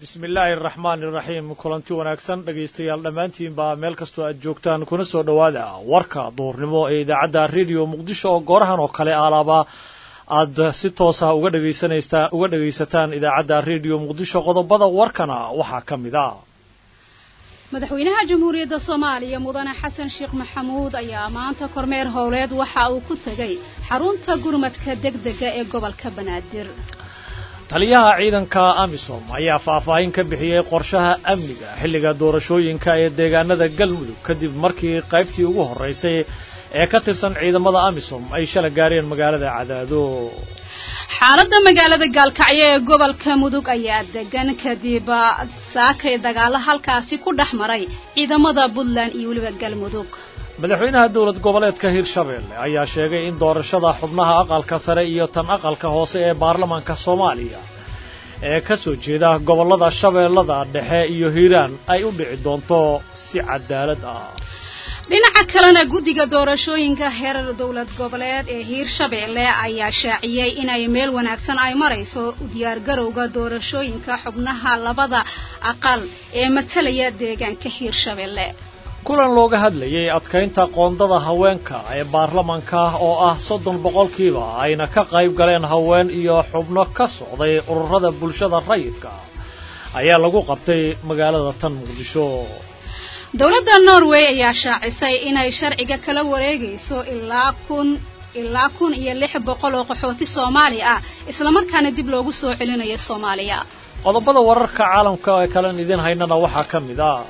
bismi illaahi araxmaani iraxiim kulanti wanaagsan dhegaystayaal dhammaantiin baa meel kastoo aad joogtaan kuna soo dhowaada warka duhurnimo ee idaacadda rediyo muqdisho oo goorahan oo kale alaaba aad si toosa uga dhegaysanaysaa uga dhegaysataan idaacadda rediyo muqdisho qodobada warkana waxaa ka mid a madaxweynaha jamhuuriyadda soomaaliya mudane xasan sheekh maxamuud ayaa maanta kormeer howleed waxa uu ku tegay xarunta gurmadka degdega ee gobolka banaadir taliyaha ciidanka amisom ayaa faahfaahin ka bixiyey qorshaha amniga xilliga doorashooyinka ee deegaanada galmudug kadib markii qaybtii ugu horraysay ee ka tirsan ciidamada amisom ay shala gaareen magaalada cadaado xaaladda magaalada gaalkacyo ee gobolka mudug ayaa degan kadib saakay dagaalo halkaasi ku dhex maray ciidamada puntland iyo weliba galmudug madaxweynaha dowlad goboleedka hirshabeelle ayaa sheegay in doorashada xubnaha aqalka sare iyo tan aqalka hoose ee baarlamaanka soomaaliya ee ka soo jeeda gobollada shabeellada dhexe iyo hiiraan ay u dhici doonto si cadaalad ah dhinaca kalena guddiga doorashooyinka heerar dowlad goboleed ee hiirshabeelle ayaa shaaciyey inay meel wanaagsan ay marayso diyaargarowga doorashooyinka xubnaha labada aqal ee matalaya deegaanka hiirshabeelle kulan looga hadlayay adkaynta qoondada haweenka ee baarlamanka oo ah soddon boqolkiiba ayna ka qayb galeen haween iyo xubno ka socday ururada bulshada rayidka ayaa lagu qabtay magaalada tan muqdisho dowladda norway ayaa shaacisay inay sharciga kala wareegayso ilaa kun ilaa kun iyo lix boqol oo qaxooti soomaali ah islamarkaana dib loogu soo celinayo soomaaliya qodobada wararka caalamka ee kalen idin haynana waxaa ka mid ah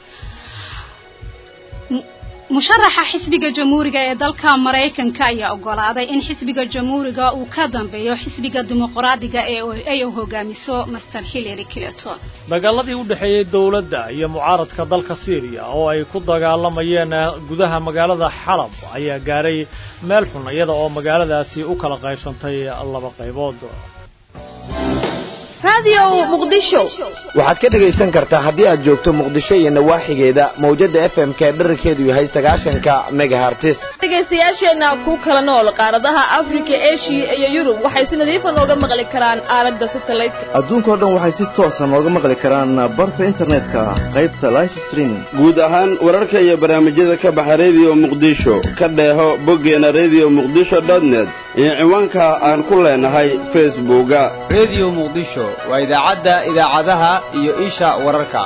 musharaxa xisbiga jamhuuriga ee dalka maraykanka ayaa ogolaaday in xisbiga jamhuuriga uu ka dambeeyo xisbiga dimuqraadiga ee ay hogaamiso master hillary clinton dagaaladii u dhexeeyey dowladda iyo mucaaradka dalka syriya oo ay ku dagaalamayeen gudaha magaalada xalab ayaa gaaray meel xun iyada oo magaaladaasi u kala qaybsantay laba qaybood waxaad ka dhegaysan kartaa haddii aad joogto muqdisho iyo nawaaxigeeda mawjadda f m k dherarkeedu yahay sagaashanka megahartis dhegaystayaasheenna ku kala nool qaaradaha afrika eshiya iyo yurub waxay si nadiifa nooga maqli karaan aalada satelliteka adduunkao dhan waxay si toosa nooga maqli karaan barta internetka qaybta life streaming guud ahaan wararka iyo barnaamijyada ka baxa rediyo muqdisho ka dheeho boggeena rediyo muqdisho dotnet iyo ciwaanka aan ku leenahay facebooka rediyo muqdisho waa idaacadda idaacadaha iyo isha wararka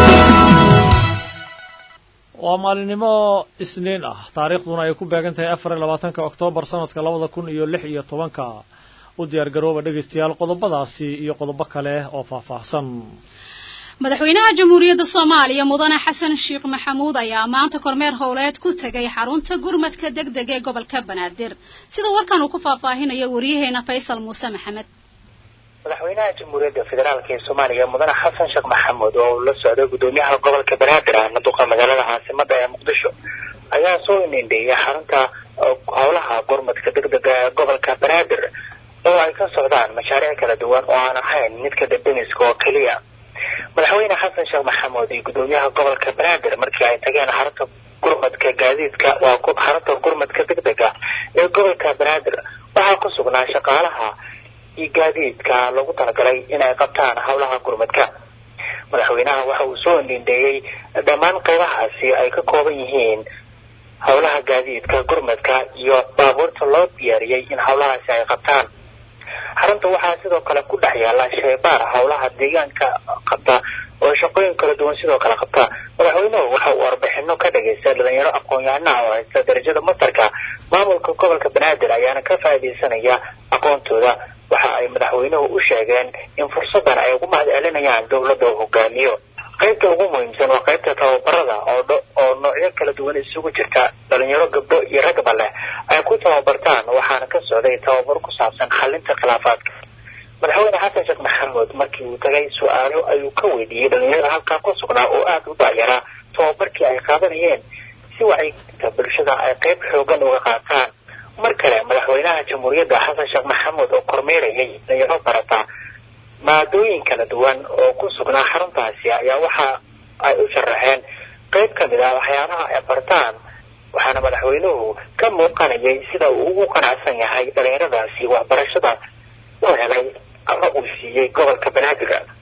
waa maalinimo isniin ah taariikhduna ay ku beegan tahay afar iyo labaatanka oktoobar sanadka labada kun iyo lix iyo tobanka u diyaar garooba dhegaystayaal qodobadaasi iyo qodobo kale oo faahfaahsan madaxweynaha jamhuuriyadda soomaaliya mudane xasan sheekh maxamuud ayaa maanta kormeer howleed ku tegay xarunta gurmadka degdeg ee gobolka banaadir sida warkan uu ku faahfaahinayo waryaheena faysal muuse maxamed madaxweynaha jamhuuriyadda federaalk ee soomaaliya mudane xasan sheekh maxamuud oo uu la socday gudoomiyaha gobolka banaadir ahna duqa magaalada caasimada ee muqdisho ayaa soo indindheeyay xarunta howlaha gurmadka degdega ee gobolka banaadir oo ay ka socdaan mashaariic kala duwan oo aan ahayn midka debdemiska oo keliya madaxweyne xasan sheekh maxamuud iyo gudoomiyaha gobolka banaadir markii ay tageen xarunta gurmadka gaadiidka waa xarunta gurmadka degdega ee gobolka banaadir waxaa ku sugnaa shaqaalaha iyo gaadiidka lagu talagalay inay qabtaan howlaha gurmadka madaxweynaha waxa uu soo indindheeyey dhammaan qaybahaasi ay ka kooban yihiin howlaha gaadiidka gurmadka iyo baabuurta loo diyaariyey in howlahaasi ay qabtaan xarunta waxaa sidoo kale ku dhex yaala sheybaar howlaha deegaanka qabta oo shaqooyin kala duwan sidoo kale qabta madaxweynuhu waxa uu warbixino ka dhagaystay dhalinyaro aqoon-yahanaha oo haysta darajada mastarka maamulka gobolka banaadir ayaana ka faa'iidaysanaya aqoontooda waxa ay madaxweynuhu u sheegeen in fursadan ay ugu mahad celinayaan dowladda uu hogaamiyo qaybta ugu muhiimsan waa qaybta tababarada oo oo noocyo kala duwan isugu jirta dhalinyaro gabdho iyo ragba leh ay ku tababartaan waxaana ka socday tababar ku saabsan xalinta khilaafaadka madaxweyne xasan sheekh maxamuud markii uu tagay su-aalo ayuu ka weydiiyey dhalinyarada halkaa ku sugnaa oo aada u dacyaraa tababarkii ay qaadanayeen si wacyigelinta bulshada ay qayb xoogan uga qaataan mar kale madaxweynaha jamhuuriyadda xasan sheekh maxamuud oo kormeerayay dhalinyaro barata maadooyin kala duwan oo ku sugnaa xaruntaasi ayaa waxa ay u sharaxeen qayb ka mid ah waxyaabaha ay bartaan waxaana madaxweynuhu ka muuqanayay sida uu ugu qanacsan yahay dhalinyaradaasi waxbarashada u helay ama uu siiyey gobolka banaadir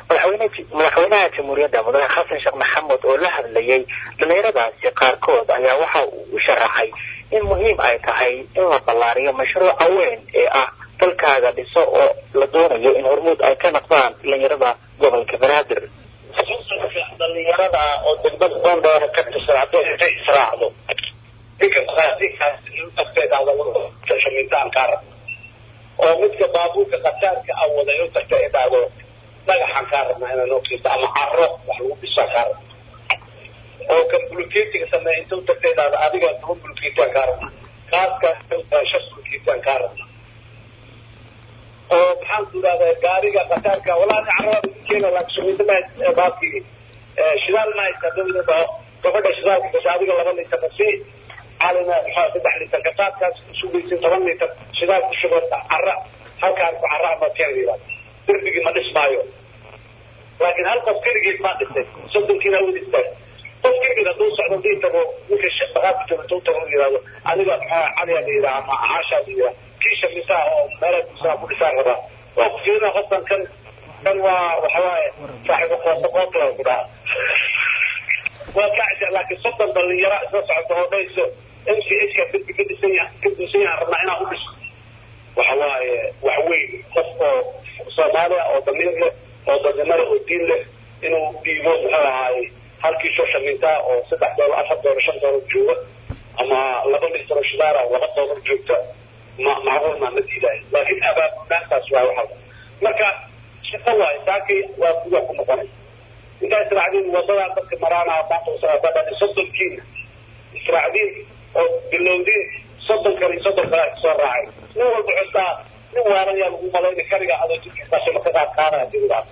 madaxweynaha jamhuuriyadda mudane xasan sheekh maxamed oo la hadlayay dhalinyaradaasi qaarkood ayaa waxa uu u sharaxay in muhiim ay tahay in la ballaariyo mashruuca weyn ee ah dalkaaga dhiso oo la doonayo in hormuud ay ka noqdaan dhalinyarada gobolka banaadir dhalinyarada oo degmada boondheera ka tirsan haddii intay israacdo oo midka baabuurka khataarka a wada u tagta idhaahdo dhagaxaan kaa rabnaa inaan ogsiisto ama caro wax lagu dhisaa kaa rabna oo kan buluketiga sameeya inta u tagta idhaahdo adiga toban buluketiaan kaa rabnaa kaaska shan buluketiaan kaa rabnaa oo maxaan ku idhahdaa gaariga khataarka walaa ni carada ugu keena laakiin baabkii shidaal ma haysta dawlada dhaho gabadha shidaalka gasha adiga laba litar si calina maxaa saddex litar kasaadkaas sugaysin toban litar shidaal ku shuba cara halkaan ku cara ama keenayda derbigii ma dhismaayo laakiin hal qof keligiis maa dhisay soddonkiina wada istaag qof keligiis hadduu socdo dii tago ninka shaqaadka jooga intuu tago yidhahdo aniga maxaa caliya la yidhaha ama caashaa la yidhaha kii shakisaa oo meelaha kusaa ku dhisaan rabaa waa ku fiirina qofkan kan kan waa waxawaaye saaxiibu qooso qootla ku dhaha waa kacisa laakiin soddon dhalinyaro isla socota oo dhayso m c h ka derbi ka dhisan yaha ka dhisan yahan rabnaa inaan u dhiso waxa waaye wax weyn qof oo soomaaliya oo damiir leh oo dadnimada oo diin leh inuu dhiibo muxuu ahaaye halkii soo shamintaa oo saddex doolar afar doolar shan doolar jooga ama laba litar oo shidaara laba doolar joogta ma macquul maa ma diidayo laakiin abaabulaantaas waa waxa marka shaqo waaye saakay waa kuwa ku noqonay intaa israacdiin wadadaa dadka maraana maanta soddonkiina israacdiin oo bilowdiin soddon kale iyo soddon kale soo raacay nin walba xustaa nin waaran yaa lagu malayna kariga adoo jidkiisa shima ka qaad qaadaya dibadaas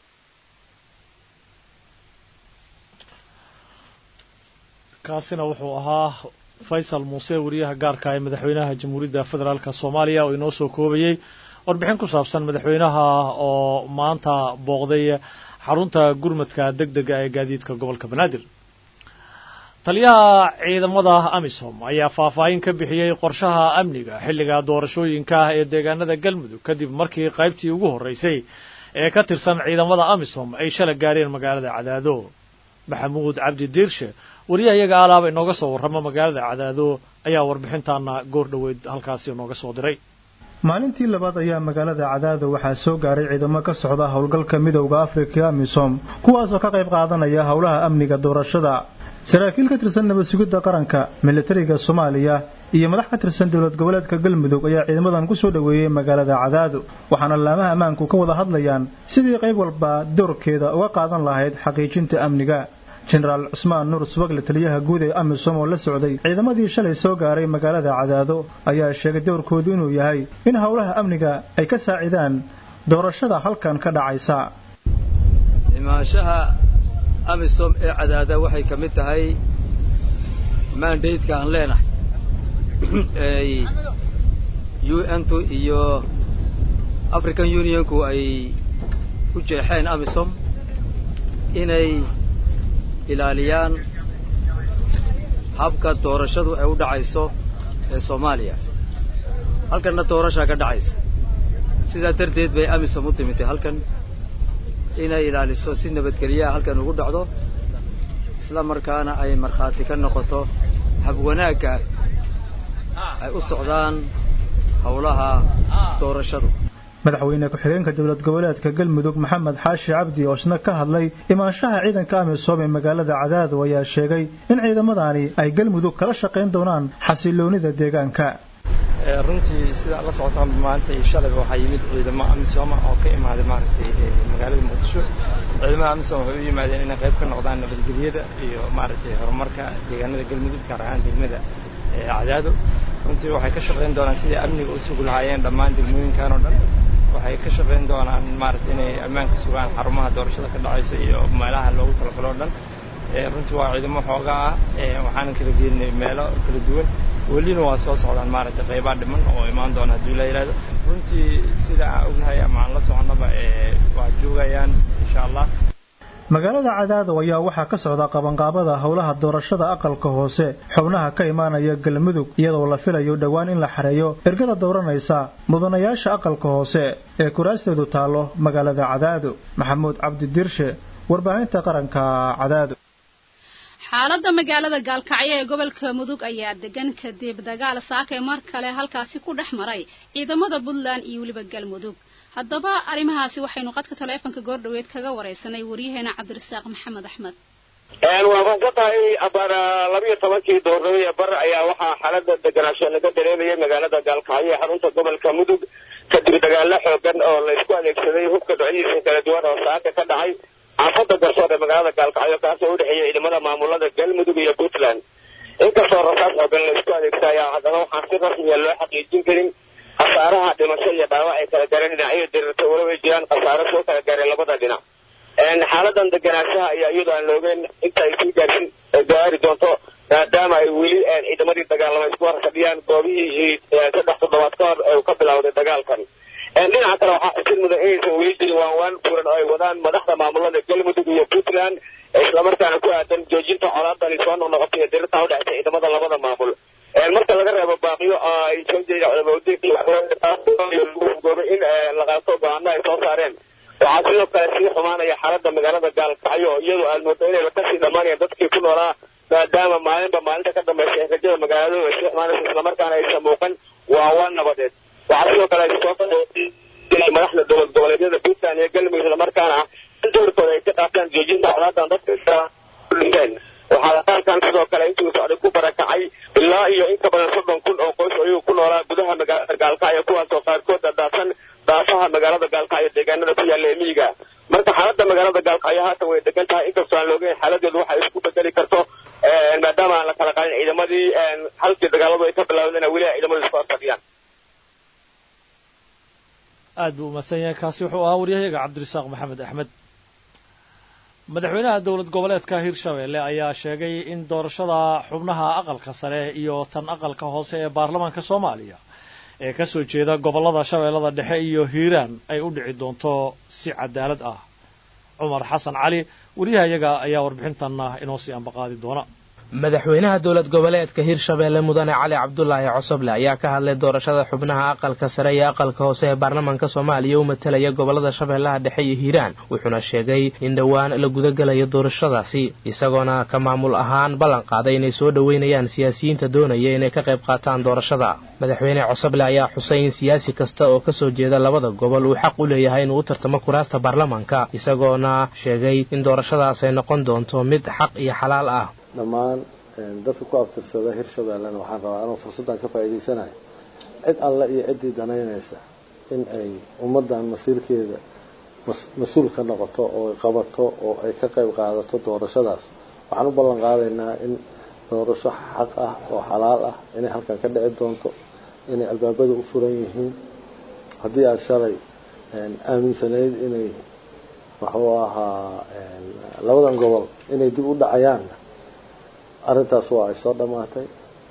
kaasina wuxuu ahaa faysal muuse wariyaha gaarka ee madaxweynaha jamhuuriyadda federaalka soomaaliya oo inoo soo koobayey warbixin ku saabsan madaxweynaha oo maanta booqday xarunta gurmadka deg dega ee gaadiidka gobolka banaadir taliyaha ciidamada amisom ayaa faahfaahin ka bixiyey qorshaha amniga xilliga doorashooyinka ah ee deegaanada galmudug kadib markii qaybtii ugu horreysay ee ka tirsan ciidamada amisom ay shala gaareen magaalada cadaado maxamuud cabdi diirshe wariyaha iyaga alaaba inooga soo warrama magaalada cadaado ayaa warbixintaana goor dhoweyd halkaasi inooga soo diray maalintii labaad ayaa magaalada cadaado waxaa soo gaaray ciidamo ka socda howlgalka midowda afrika amisom kuwaasoo ka qayb qaadanaya howlaha amniga doorashada saraakiil ka tirsan nabad sugidda qaranka militariga soomaaliya iyo madax ka tirsan dowlad goboleedka galmudug ayaa ciidamadan ku soo dhoweeyey magaalada cadaado waxaana laamaha ammaanku ka wada hadlayaan sidii qayb walba doorkeeda uga qaadan lahayd xaqiijinta amniga jenaraal cusmaan nuur subagle taliyaha guud ee amisom oo la socday ciidamadii shalay soo gaaray magaalada cadaado ayaa sheegay dowrkoodu inuu yahay in howlaha amniga ay ka saacidaan doorashada halkan ka dhacaysa imaanshaha amisom ee cadaada waxay ka mid tahay mandaydka aan leenahay ay u n tu iyo african unionku ay u jeexeen amisom inay ilaaliyaan habka doorashadu ay u dhacayso ee soomaaliya halkanna doorashaa ka dhacaysa sidaa darteed bay amisom u timitay halkan inay ilaaliso si nabadgelyaha halkan ugu dhacdo isla markaana ay markhaati ka noqoto hab wanaagga ay u socdaan howlaha doorashadu madaxweyne ku-xigeenka dowlad goboleedka galmudug maxamed xaashi cabdi oo isna ka hadlay imaanshaha ciidanka amisom ee magaalada cadaado ayaa sheegay in ciidamadani ay galmudug kala shaqayn doonaan xasiloonida deegaanka runtii sidaa la socotaan maanta iyo shalayba waxaa yimid ciidamo amisom oo ka imaaday maaragtay magaalada muqdisho ciidamada amisom waxay u yimaadeen inay qayb ka noqdaan nabadgelyada iyo maaragtay horumarka deegaanada galmudug gaar ahaan degmada cadaado runtii waxay ka shaqayn doonaan sidai amniga u sugi lahaayeen dhammaan degmooyinkan oo dhan waxay ka shaqayn doonaan maaragtay inay ammaanka sugaan xarumaha doorashada ka dhacaysa iyo meelaha loogu talagalo o dhan runtii waa ciidamo xoogaa ah waxaanan kala geenay meelo kala duwan welina waa soo socdaan maaragtay qaybaa dhiman oo imaan doona haddii la yidhahdo runtii sida aan ognahay ama aan la soconaba waa joogayaan insha allah magaalada cadaado ayaa waxaa ka socda qabanqaabada howlaha doorashada aqalka hoose xubnaha ka imaanaya galmudug iyadoo la filayo dhowaan in la xareeyo ergada dooranaysa mudanayaasha aqalka hoose ee kuraasteedu taallo magaalada cadaado maxamuud cabdi dirshe warbaahinta qaranka cadaado xaaladda magaalada gaalkacyo ee gobolka mudug ayaa degan kadib dagaal saakay mar kale halkaasi ku dhex maray ciidamada puntland iyo weliba galmudug haddaba arrimahaasi waxaynu qadka taleefonka goordhoweed kaga wareysanay waryaheena cabdirasaaq maxamed axmed waa ka tahay abaar labiyo tobankii doornimo ee bar ayaa waxaa xaalada deganaansho laga dareemayay magaalada gaalkacyo ee xarunta gobolka mudug kadib dagaalo xoogan oo la isku adeegsaday hubka dhocdiisa kala duwan oo saaka ka dhacay xaafada garsoor ee magaalada gaalkacyo kaasoo udhexeeya ciidamada maamulada galmudug iyo puntland inkastoo rasaas xoogan la isku adeegsayaa haddana waxaan si rasmiya loo xaqiijin karin khasaaraha dhimasho iyo dhaawac ay kala gaareen dhinacyo dirirta walow ay jiraan khasaaro soo kala gaareen labada dhinac xaaladan deganaanshaha ayaa iyadoo aan loogeen inta ay sii gaarsin gaari doonto maadaama ay weli ciidamadii dagaalama isku horfadhiyaan goobihii saddex toddobaad ka hor uu ka bilowday dagaalkan dhinaca kale waxaa xusid mudan inaysan weli jirin waanwaan buuran oo ay wadaan madaxda maamulada galmudug iyo puntland islamarkaana ku aadan joojinta colaadani soo noqnoqotay ee dirirta udhexaysa ciidamada labada maamul marka laga reebo baaqiyo ay soo jeeda culamoodiingoobay in la qaato go-aano ay soo saareen waxaa sidoo kale sii xumaanaya xaalada magaalada gaalkacyo iyadoo aad moodo inayba kasii dhammaanayaan dadkii ku noolaa maadaama maalinba maalinta ka dambaysa ee rajada magaaladu ay sii xumaanaysa islamarkaana aysan muuqan waa waa nabadeed waxaa sidoo kale soo madaxda dowlad goboleedyada puntland iyo galmudug islamarkaana in doorkooda ay ka qaataan joojinta colaadan dadka dhinteen waxaa dagaalkan sidoo kale intuu socday ku barakacay ilaa iyo in ka badan soddon kun oo qoys oo iyagu ku noolaa gudaha magaalada gaalkacyo kuwaasoo qaarkood daadsan daafaha magaalada gaalkacyo deegaanada ku yaalla ee miyiga marka xaaladda magaalada gaalkacyo haatan way degan tahay inkastoo aan loogeyn xaaladeedu waxay isku bedeli karto maadaama aan la kala qaadin ciidamadii halkii dagaaladu ay ka bilaawdeen weli ay ciidamadu isku horfadhiyaan aad buu umahadsan yahay kaasi wuxuu ahaa waryahayaga cabdirasaaq maxamed axmed madaxweynaha dowlad goboleedka hirshabelle ayaa sheegay in doorashada xubnaha aqalka sare iyo tan aqalka hoose ee baarlamaanka soomaaliya ee ka soo jeeda gobollada shabeellada dhexe iyo hiiraan ay u dhici doonto si cadaalad ah cumar xasan cali wariyahayaga ayaa warbixintanna inoo sii ambaqaadi doona madaxweynaha dowlad goboleedka hirshabeelle mudane cali cabdulaahi cosoble ayaa ka hadlay doorashada xubnaha aqalka sare iyo aqalka hoose ee baarlamaanka soomaaliya u matalaya gobolada shabeellaha dhexe iyo hiiraan wuxuuna sheegay in dhowaan la gudagalayo doorashadaasi isagoona ka maamul ahaan ballan qaaday inay soo dhoweynayaan siyaasiyiinta doonaya inay ka qayb qaataan doorashada madaxweyne cosoble ayaa xusay in siyaasi kasta oo kasoo jeeda labada gobol uu xaq u leeyahay inuu u tartamo kuraasta baarlamaanka isagoona sheegay in doorashadaas ay noqon doonto mid xaq iyo xalaal ah dhammaan dadka ku abtirsada hirshabeellena waxaan rabaa anuu fursaddan ka faa'iidaysanayo cid alle iyo ciddii danaynaysa in ay ummaddan masiirkeeda mas-uul ka noqoto oo ay qabato oo ay ka qayb qaadato doorashadaas waxaan u ballan qaadaynaa in doorasho xaq ah oo xalaal ah inay halkan ka dhici doonto inay albaabada u furan yihiin haddii aada shalay aaminsanayd inay waxuu ahaa labadan gobol inay dib u dhacayaan arrintaas waa ay soo dhammaatay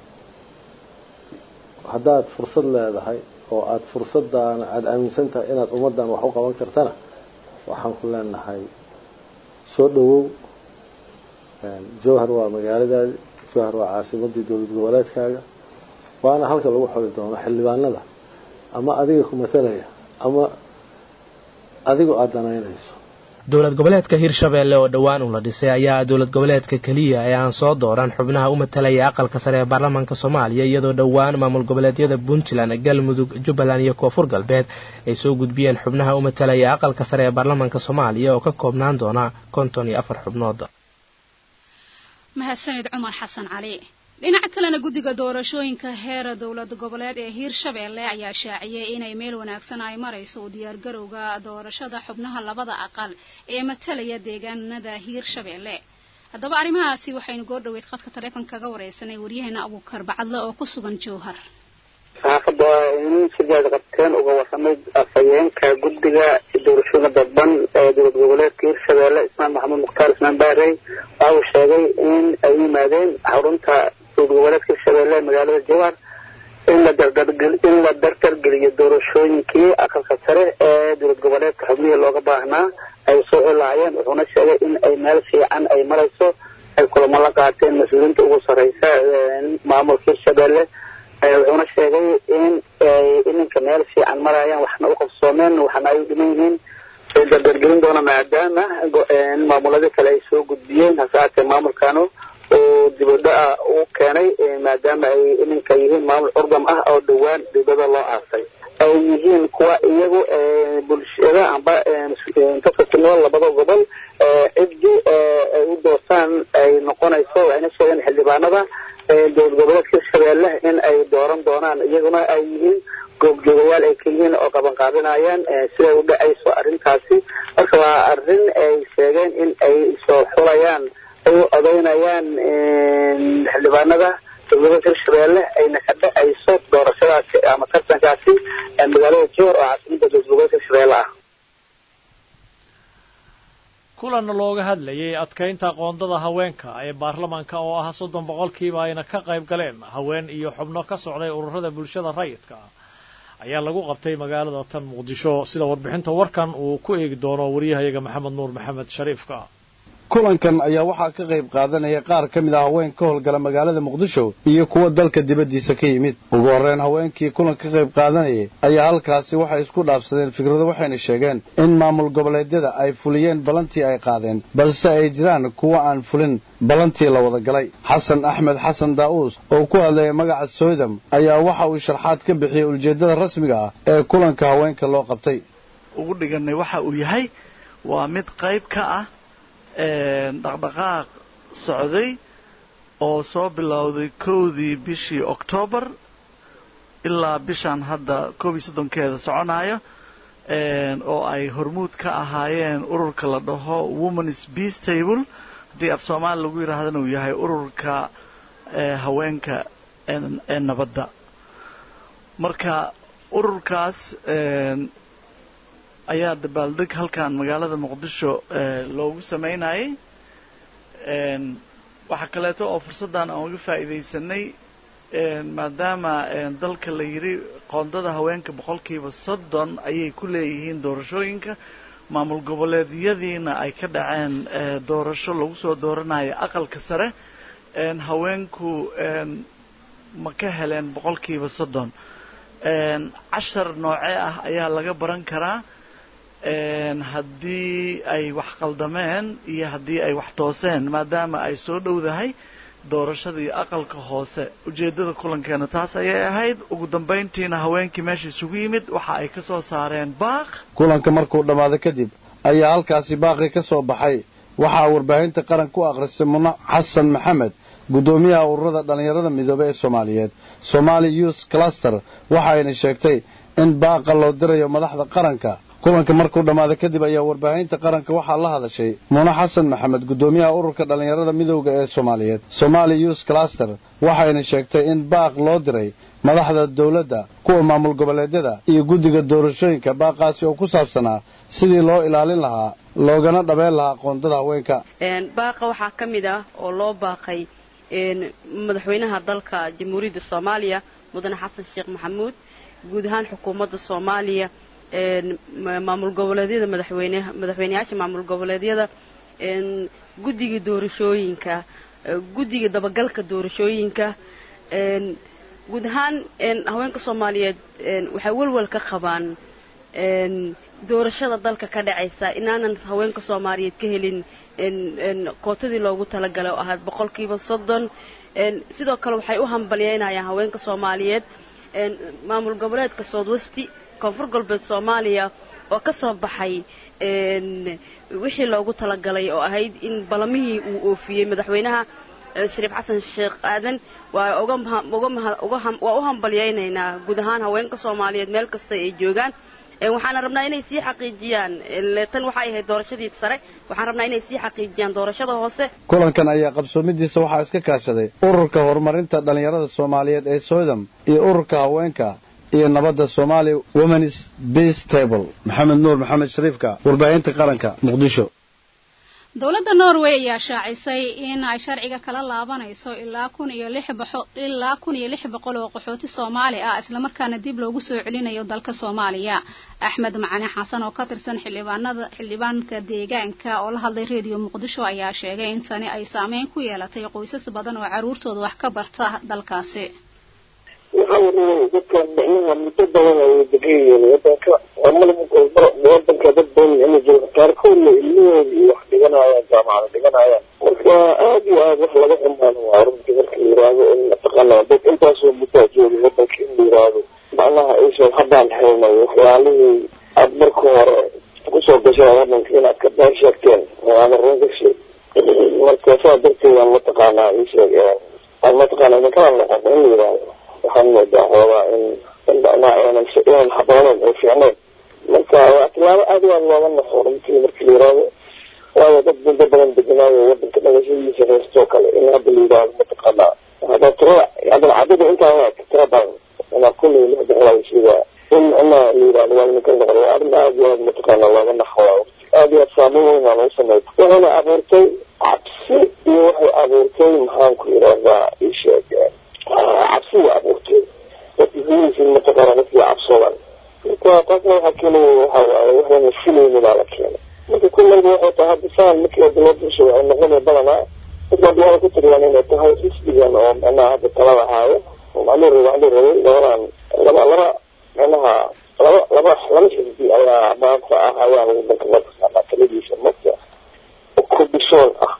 haddaad fursad leedahay oo aada fursaddaana aada aaminsan tahay inaad ummaddan wax u qaban kartana waxaan ku leenahay soo dhowow jowhar waa magaaladaadi jowhar waa caasimadii dowlad goboleedkaaga waana halka lagu xoli doono xildhibaanada ama adiga ku matalaya ama adigoo aada danaynayso dowlad goboleedka hirshabeelle oo dhowaan uu la dhisay ayaa dowlad goboleedka keliya ee aan soo dooran xubnaha u matalaya aqalka sare ee baarlamaanka soomaaliya iyadoo dhowaan maamul goboleedyada puntland galmudug jubbaland iyo koonfur galbeed ay soo gudbiyeen xubnaha u matalaya aqalka sare ee baarlamaanka soomaaliya oo ka koobnaan doona konton iyo afar xubnood mahadsanid cumar xasan cali dhinaca kalena guddiga doorashooyinka heera dowlad goboleed ee hiirshabeelle ayaa shaaciyey inay meel wanaagsan ay marayso u diyaargarowga doorashada xubnaha labada aqal ee matalaya deegaanada hiirshabeelle haddaba arrimahaasi waxaynu goordhoweyd khadka taleefonka kaga wareysanay waryaheena abuukar bacadle oo ku sugan jowhar saxaafadda waa inuu sidaad qabteen uga warramay afhayeenka guddiga doorashooyinka dadban ee dowlad goboleedka hiirshabeelle ismaan maxamuud mukhtaar ismaan baarey waxa uu sheegay in ay u yimaadeen xarunta dowlad goboleedka hiirshabeelle ee magaalada jowhar in la dardargel in la dardargeliyo doorashooyinkii aqalka sare ee dowlad goboleedka xubnihii looga baahnaa ay soo bixi lahaayeen wuxuuna sheegay in ay meel fiican ay marayso ay kulamo la qaateen mas-uuliyiinta ugu sarreysa maamulka hirshabelle wuxuuna sheegay in ay iminka meel fiican marayaan waxna u qabsoomeen waxna ay u dhiman yihiin ay dardargelin doona maadaama maamuladii kale ay soo gudbiyeen hase haatee maamulkanu uu dibadho-a u keenay maadaama ay iminka yihiin maamul curdam ah oo dhowaan dibada loo aasay ay yihiin kuwa iyagu bulshada amba dadka ku nool labada gobol ciddii ay u doortaan ay noqonayso waxayna sheegeen xildhibaanada dowlad goboleedka hirshabeelle in ay dooran doonaan iyaguna ay yihiin goobjoogayaal ay ka yihiin oo qaban qaadinayaan siday u dhacayso arrintaasi marka waa arrin ay sheegeen in ay soo xulayaan ay u odaynayaan xildhibaanada dowlada hirshabeelle ayna ka dhacayso doorashadaasi ama tartankaasi magaalada joor oo caasimada dowlad goboleedka hirshabeelle ah kulan looga hadlayay adkaynta qoondada haweenka ee baarlamaanka oo ah soddon boqolkiiba ayna ka qayb galeen haween iyo xubno ka socday ururada bulshada rayidka ayaa lagu qabtay magaalada tan muqdisho sida warbixinta warkan uu ku eegi doono wariyahayaga maxamed nuur maxamed shariifka kulankan ayaa waxaa ka qayb qaadanaya qaar ka mid ah haween ka howlgala magaalada muqdisho iyo kuwa dalka dibaddiisa ka yimid ugu horreyn haweenkii kulanka ka qayb qaadanayay ayaa halkaasi waxay isku dhaafsadeen fikrado waxayna sheegeen in maamul goboleedyada ay fuliyeen ballantii ay qaadeen balse ay jiraan kuwa aan fulin ballantii la wada galay xasan axmed xasan daa'uus oo ku hadlaya magaca soydam ayaa waxa uu sharxaad ka bixiyey ujeeddada rasmiga ah ee kulanka haweenka loo qabtay ugu dhiganay waxa uu yahay waa mid qayb ka ah dhaqdhaqaaq socday oo soo bilowday kowdii bishii octoobar ilaa bishan hadda koob iyo soddonkeeda soconayo oo ay hormuud ka ahaayeen ururka la dhaho womanis beas table haddii af soomaali lagu yidhaahdana uu yahay ururka haweenka ee nabadda marka ururkaas ayaa dabaaldeg halkan magaalada muqdisho loogu sameynayay waxaa kaleeto oo fursaddan aan uga faa'iidaysanay maadaama dalka la yidhi qoondada haweenka boqolkiiba soddon ayay ku leeyihiin doorashooyinka maamul goboleedyadiina ay ka dhaceen doorasho lagu soo dooranayo aqalka sare haweenku ma ka heleen boqolkiiba soddon cashar noocee ah ayaa laga baran karaa haddii ay wax qaldameen iyo haddii ay wax tooseen maadaama ay soo dhowdahay doorashadii aqalka hoose ujeeddada kulankeena taas ayay ahayd ugu dambayntiina haweenkii meesha isugu yimid waxa ay ka soo saareen baaq kulanka markuu dhammaaday kadib ayaa halkaasi baaqii ka soo baxay waxaa warbaahinta qaranka u akhrisay muna xasan maxamed guddoomiyaha ururada dhallinyarada midoobey ee soomaaliyeed somaali youth cluster waxayna sheegtay in baaqa loo dirayo madaxda qaranka kulanka markuu dhammaaday kadib ayaa warbaahinta qaranka waxaa la hadashay muna xasan maxamed guddoomiyaha ururka dhallinyarada midowda ee soomaaliyeed somaali youth cluster waxayna sheegtay in baaq loo diray madaxda dowladda kuwa maamul goboleedyada iyo guddiga doorashooyinka baaqaasi oo ku saabsanaa sidii loo ilaalin lahaa loogana dhabeen lahaa qoondada haweenka baaqa waxaa ka mid ah oo loo baaqay madaxweynaha dalka jamhuuriyadda soomaaliya mudane xasan sheekh maxamuud guud ahaan xukuumadda soomaaliya maamul goboleedyada madaxweyne madaxweyneyaasha maamul goboleedyada guddiga doorashooyinka guddiga dabagalka doorashooyinka guud ahaan haweenka soomaaliyeed waxay walwal ka qabaan doorashada dalka ka dhacaysa inaanan haweenka soomaaliyeed ka helin kootadii loogu talagalay oo ahayd boqolkiiba soddon sidoo kale waxay u hambalyeynayaan haweenka soomaaliyeed maamul goboleedka soodwesti koonfur galbeed soomaaliya oo ka soo baxay wixii loogu talagalay oo ahayd in balamihii uu oofiyey madaxweynaha shariif xasan sheekh aadan waa waa u hambalyaynaynaa guud ahaan haweenka soomaaliyeed meel kasta ay joogaan waxaana rabnaa inay sii xaqiijiyaan tan waxay ahayd doorashadii sare waxaan rabnaa inay sii xaqiijiyaan doorashada hoose kulankan ayaa qabsoomidiisa waxaa iska kaashaday ururka horumarinta dhallinyarada soomaaliyeed ee soydam iyo ururka haweenka iyo nabadda soomaali womanis beas table maxamed nuur maxamed shariifka warbaahinta qaranka muqdisho dowladda norway ayaa shaacisay in ay sharciga kala laabanayso ilaa kun iyo lix boqo ilaa kun iyo lix boqol oo qaxooti soomaali ah islamarkaana dib loogu soo celinayo dalka soomaaliya axmed macane xasan oo ka tirsan xildhibaanada xildhibaanka deegaanka oo la hadlay reediyo muqdisho ayaa sheegay in tani ay saameyn ku yeelatay qoysas badan oo caruurtooda wax ka barta dalkaasi waxaa wareegay dadkan micnaha muddo badan ay degan yihiin wadanka amala wadanka dad badan ina jiro qaarkoodna ilmahooda iyo wax dhiganayaan jaamacada dhiganayaan marka aad iyo aad wax laga xumaano waa runtii marka la yiraahdo in mataqaanaa dad intaasoo muddaa jooga wadanka in la yiraahdo macnaha aysan haddaan helnay waxyaalihii aad marka hore kusoo gasheen wadanka inaad ka been sheegteen oo aada run gashay marka saa darteed aan mataqaanaa ii sheeg aan mataqaanaa idinkala noqon in la yiraahdo waxaan moodaa xoogaa in in macnaha aanan inaan habooneyn ay fiicneyn marka waa tilaabo aad u aad looga naxo runtii marka la yiraahdo waayo dad muddo badan deganaayo wadanka dhalashadiisa heestoo kale in hadda la yiraahdo mataqaanaa hadda tirada hadda cadada intaa waa tira badan inaa kulli loo jeclaayo sida in macnaha la yiraahdo waa idinka noqdo waa arrin aad iyo aad mataqaanaa looga naxo waa aad iyo aad saameyn weyn aan u sameeyay waxayna abuurtay cabsi iyo waxay abuurtay maxaan ku yiraahdaa ii sheeg cabsi waa abuurtay dadka gudihiisa mataqaana dadkii cabsoodan marka taasna waxaa keenaya waxa waaye waxayna filaynin baa la keenay marka kullayba waxay tahay hadda saan markii hadda loo bulsho waxay noqonaya badanaa dadka hadda waxay ku tiriyaan inay tahay xisbigan oo macnaha hadda talada haayo oo macluu rabay macluu rabay labadan laba laba macnaha laba laba laba xisbi ayaa maanta ah ayaa wadanka mataqaana taladiisa marka kubishoon ah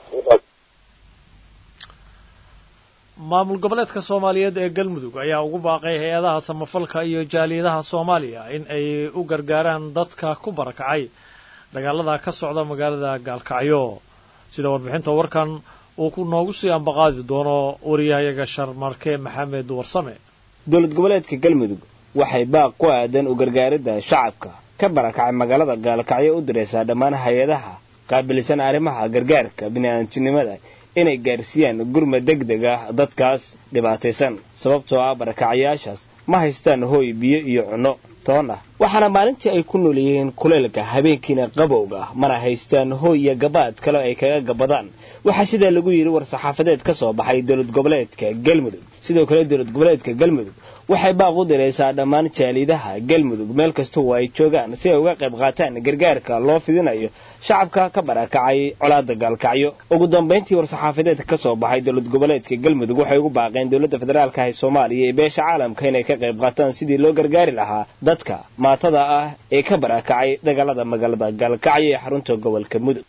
maamul goboleedka soomaaliyeed ee galmudug ayaa ugu baaqay hay-adaha samafalka iyo jaaliyadaha soomaaliya in ay u gargaaraan dadka ku barakacay dagaalada ka socda magaalada gaalkacyo sida warbixinta warkan uu ku noogu sii ambaqaadi doono wariyahayaga sharmarke maxamed warsame dowlad goboleedka galmudug waxay baaq ku aadan u gargaaridda shacabka ka barakacay magaalada gaalkacyo u diraysaa dhammaan hay-adaha qaabilsan arrimaha gargaarka bini'aadamtinimada inay gaarsiiyaan gurma deg deg ah dadkaas dhibaataysan sababtoo ah barakacayaashaas ma haystaan hooy biyo iyo cunno toon ah waxaana maalintii ay ku nool yihiin kuleylka habeenkiina qabowga ah mana haystaan hooy iyo gabaad kale ay kaga gabadaan waxaa sidaa lagu yidhi war-saxaafadeed ka soo baxay dowlad goboleedka galmudug sidoo kale dowlad goboleedka galmudug waxay baaq u diraysaa dhammaan jaalidaha galmudug meel kasta oo ay joogaan si ay uga qayb qaataan gargaarka loo fidinayo shacabka ka barakacay colaada gaalkacyo ugu dambayntii war-saxaafadeedka ka soo baxay dowlad goboleedka galmudug waxay ugu baaqeen dowladda federaalka ee soomaaliya iyo beesha caalamka inay ka qayb qaataan sidii loo gargaari lahaa dadka maatada ah ee ka barakacay dagaalada magaalada gaalkacyo ee xarunta gobolka mudug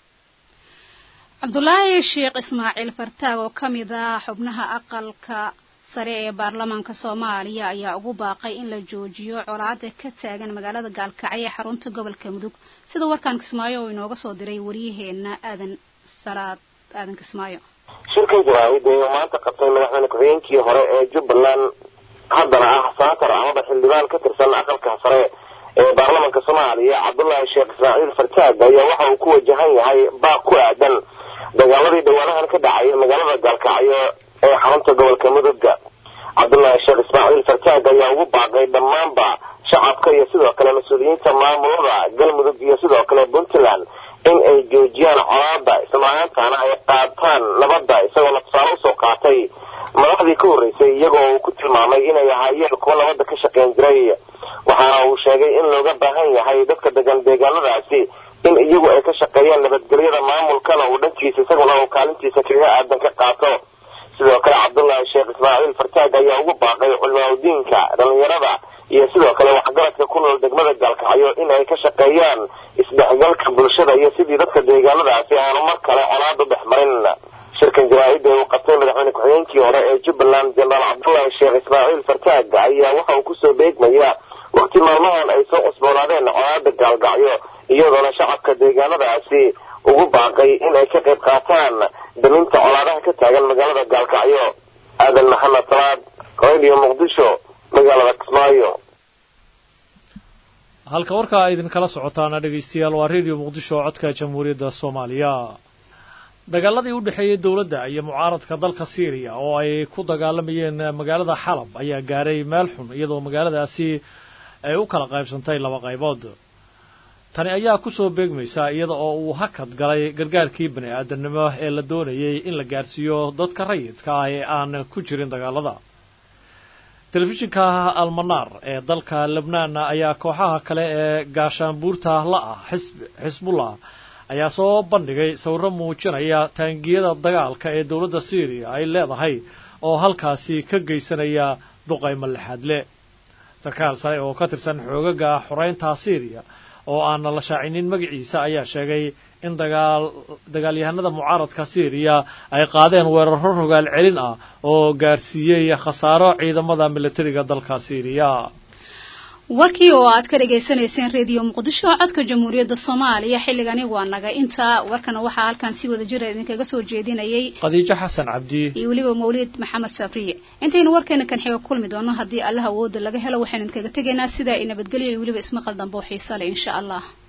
cabdulaahi sheekh ismaaciil fartaag oo ka mid ah xubnaha aqalka sare ee baarlamaanka soomaaliya ayaa ugu baaqay in la joojiyo colaada ka taagan magaalada gaalkacyo ee xarunta gobolka mudug sida warkaan kismaayo oo inooga soo diray waryaheena aadan salaad aadan kismaayo shirkan jaraa'id ee maanta qabtay madaxweyne ku-xigeenkii hore ee jubbaland haddana ah saatar amaba xildhibaan ka tirsan aqalka sare ee baarlamaanka soomaaliya cabdullaahi sheekh ismaaciil fartaag ayaa waxa uu ku wajahan yahay baaq ku aadan dagaaladii dhawaanahan ka dhacay magaalada gaalkacyo ee xarunta gobolka mudugga cabdullaahi sheekh ismaaciil fartaag ayaa ugu baaqay dhammaanba shacabka iyo sidoo kale mas-uuliyiinta maamulada galmudug iyo sidoo kale puntland in ay joojiyaan colaada islamarkaantana ay qaataan nabadda isagoona tusaale usoo qaatay madaxdii ka horreysay iyagoo uu ku tilmaamay inay ahaayeen kuwa nabadda ka shaqayn jiray waxaana uu sheegay in looga baahan yahay dadka degan deegaanadaasi in iyagu ay ka shaqeeyaan nabadgelyada maamulkana uu dhankiisa isaguna uu kaalintiisa kaga aadan ka qaato sidoo kale cabdullaahi sheekh ismaaciil fartaag ayaa ugu baaqay culimaadudiinka dhallinyarada iyo sidoo kale waxgaradka ku nool degmada gaalkacyo in ay ka shaqeeyaan isdhexgalka bulshada iyo sidii dadka deegaanadaasi aanu mar kale colaadu dhex marin shirkan jaraa-idda uu qabtay madaxweyne ku-xigeenkii hore ee jubbaland jenaraal cabdullaahi sheekh ismaaciil fartaag ayaa waxa uu kusoo beegmayaa waqti maalmahan ay soo cusboonaadeen colaada gaalgacyo iyadoona shacabka deegaanadaasi ugu baaqay in ay ka qayb qaataan daminta colaadaha ka taagan magaalada gaalkacyo aadan maxamed salaad radio muqdisho magaalada kismaayo halka warkaa idinkala socotaana dhegaystayaal waa radio muqdisho oo codka jamhuuriyadda soomaaliya dagaaladii u dhexeeyey dowladda iyo mucaaradka dalka syriya oo ay ku dagaalamayeen magaalada xalab ayaa gaaray meel xun iyadoo magaaladaasi ay u kala qaybsantay laba qaybood tani ayaa ku soo beegmaysa iyada oo uu hakad galay gargaarkii bani aadamnimo ee la doonayay in la gaarsiiyo dadka rayidka ah ee aan ku jirin dagaalada telefishinka almanaar ee dalka lebnaan ayaa kooxaha kale ee gaashaanbuurta la ah xisbullah ayaa soo bandhigay sawirro muujinaya taangiyada dagaalka ee dowladda syriya ay leedahay oo halkaasi ka geysanaya duqaymo lixaadle sarkaal sare oo ka tirsan xoogaga xoreynta syriya oo aan la shaacinin magaciisa ayaa sheegay in dagaal dagaalyahanada mucaaradka syriya ay qaadeen weeraro rogaal celin ah oo gaarsiiyey khasaaro ciidamada militariga dalka syriya warkii oo aad ka dhagaysanayseen reediyo muqdisho codka jamhuuriyadda soomaaliya xilligani waa naga inta warkana waxaa halkan si wada jira idinkaga soo jeedinayay khadiijo xasan cabdi iyo weliba mawlid maxamed sabriye intaynu warkeena kan xiga kulmi doono haddii allah awooda laga helo waxaynu idinkaga tegaynaa sidaa i nabadgelyo iyo weliba ismaqal dambe oo xiisa leh insha allah